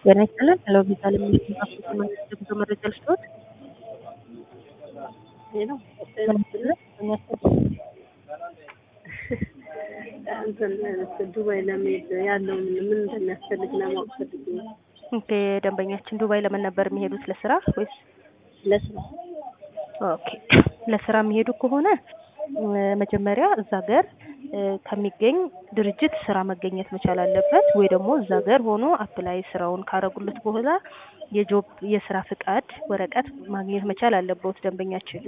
ጤና ይስጥልን ሄሎ ቪዛል የሚባሉት መንግስት የጉዞ መረጃ ልስጥዎት? ሄሎ ጤና ይስጥልን ጤና ይስጥልን። እንትን ዱባይ ለመሄድ ያለው ምን ምን እንደሚያስፈልግ ለማወቅ ፈልጌ ነው። ኦኬ ደንበኛችን ዱባይ ለምን ነበር የሚሄዱት ለስራ ወይስ? ለስራ ኦኬ ለስራ የሚሄዱ ከሆነ እ መጀመሪያ እዛ ሀገር እ ከሚገኝ ድርጅት ስራ መገኘት መቻል አለበት ወይ ደግሞ እዛ ሀገር ሆኖ አፕላይ ስራውን ካረጉለት በኋላ የጆብ የስራ ፍቃድ ወረቀት ማግኘት መቻል አለበት ደንበኛችን